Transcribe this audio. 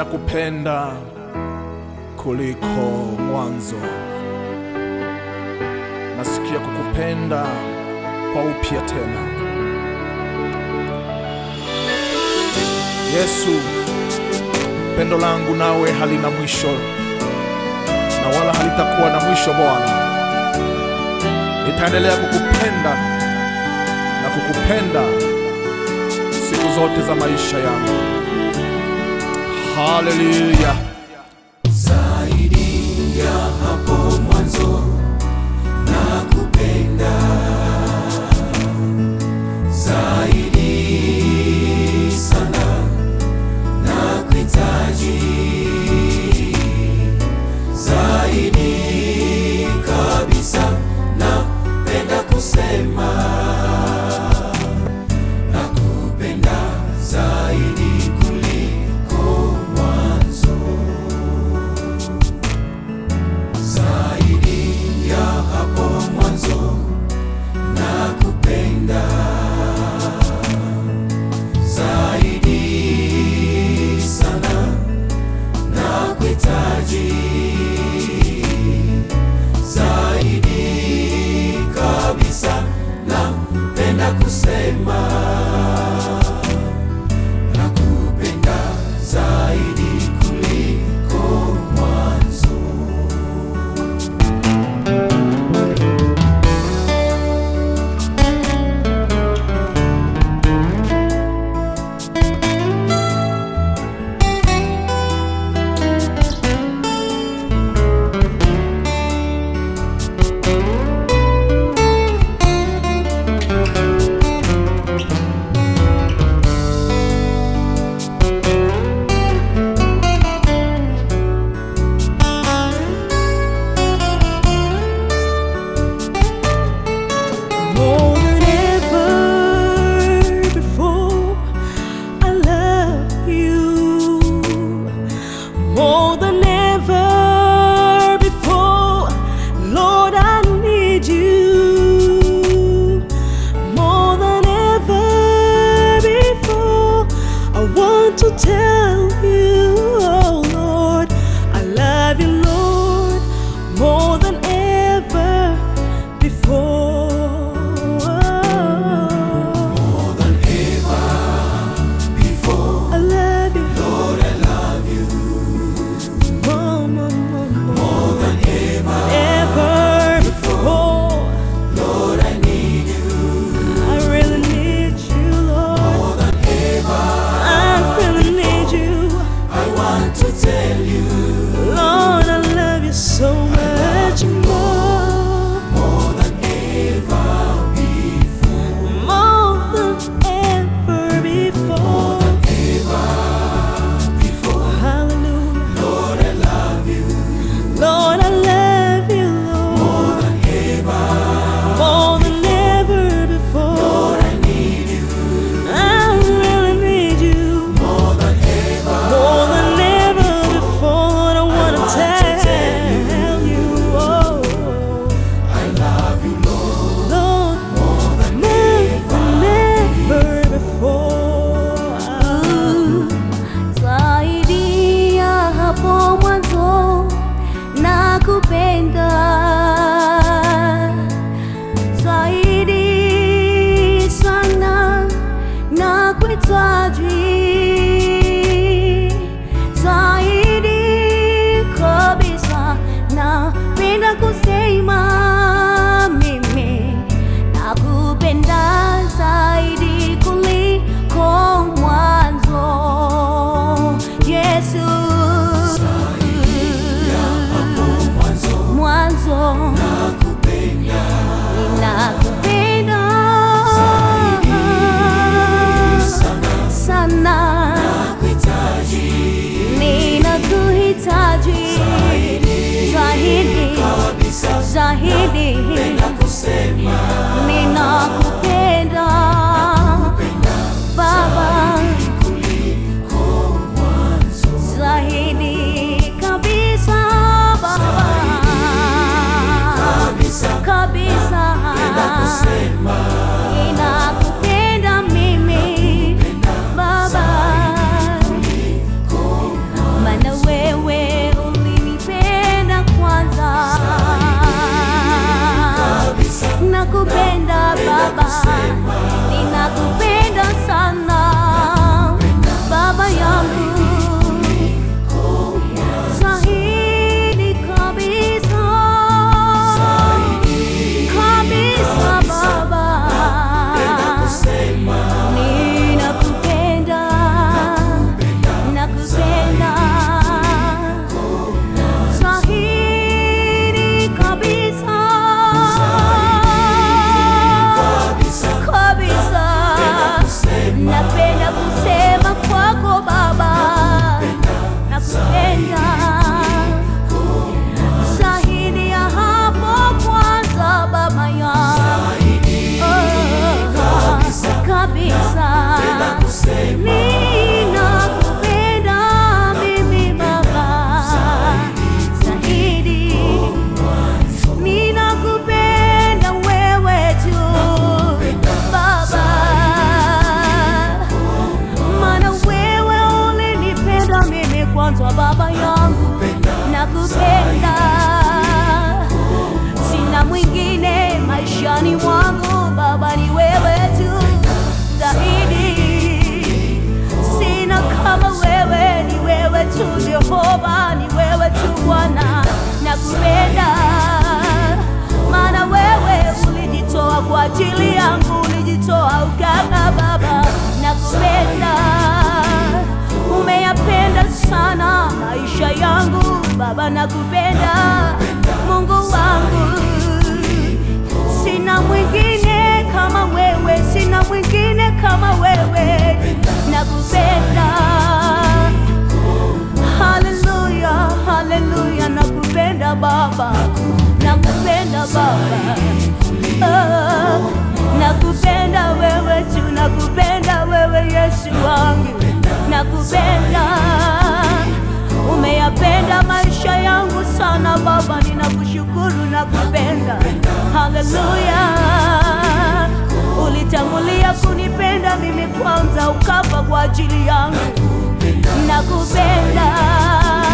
ninakupenda kuliko mwanzo. Nasikia kukupenda kwa upya tena. Yesu, pendo langu nawe halina mwisho na wala halitakuwa na mwisho Bwana. Nitaendelea kukupenda na kukupenda siku zote za maisha yangu. Haleluya. zaidi ya hapo mwanzo na kupenda zaidi sana na kuhitaji zaidi kabisa napenda kusema na kupenda zaidi kuliko mwanzo zaidi ya hapo mwanzo na kupenda zaidi sana na kuhitaji zaidi kabisa napenda kusema na kupenda zaidi kuliko mwanzo More than ever before, I love you. More than ever before, Lord, I need you. More than ever before, I want to tell you, oh Lord, I love you, Lord, more than ever before. more than ever before. I love you, Lord, I love you more, more, more, more, more than ever ever before. Lord, I need you I really need you, Lord. more than ever. I really need you, I want to tell you Lord. I love you so much more, more than ever before. more than ever before. Ever before. Hallelujah, Lord, I love you Lord. I love you, more Lord, than ever. more than ever before. Lord, I need you I really need you. more than ever. More than ever before, Lord, I wanna want to tell tell you, oh, I love you, Lord, Lord, more than never, never before. zaidi ya hapo mwanzo na kupenda zaidi sana na kuhitaji zaidi kabisa napenda kusema mimi nakupenda zaidi kuliko mwanzo Yesu mwanzo nakupenda ninakupenda sana sana nakuhitaji ninakuhitaji zaidi kabisa zaidi napenda kusema ninakupenda Baba kuliko mwanzo zaidi kabisa Baba Jehova, ni wewe tu Bwana, nakupenda maana wewe ulijitoa kwa ajili yangu, ulijitoa ukaka Baba, nakupenda umeyapenda sana maisha yangu Baba, nakupenda Mungu wangu, sina mwingine kama wewe, sina mwingine kama wewe, nakupenda. Haleluya, haleluya, nakupenda Baba, nakupenda Baba, oh, nakupenda wewe tu, nakupenda wewe Yesu wangu, nakupenda umeyapenda maisha yangu sana Baba, ninakushukuru nakupenda. Haleluya, ulitangulia kunipenda mimi kwanza, ukafa kwa ajili yangu, nakupenda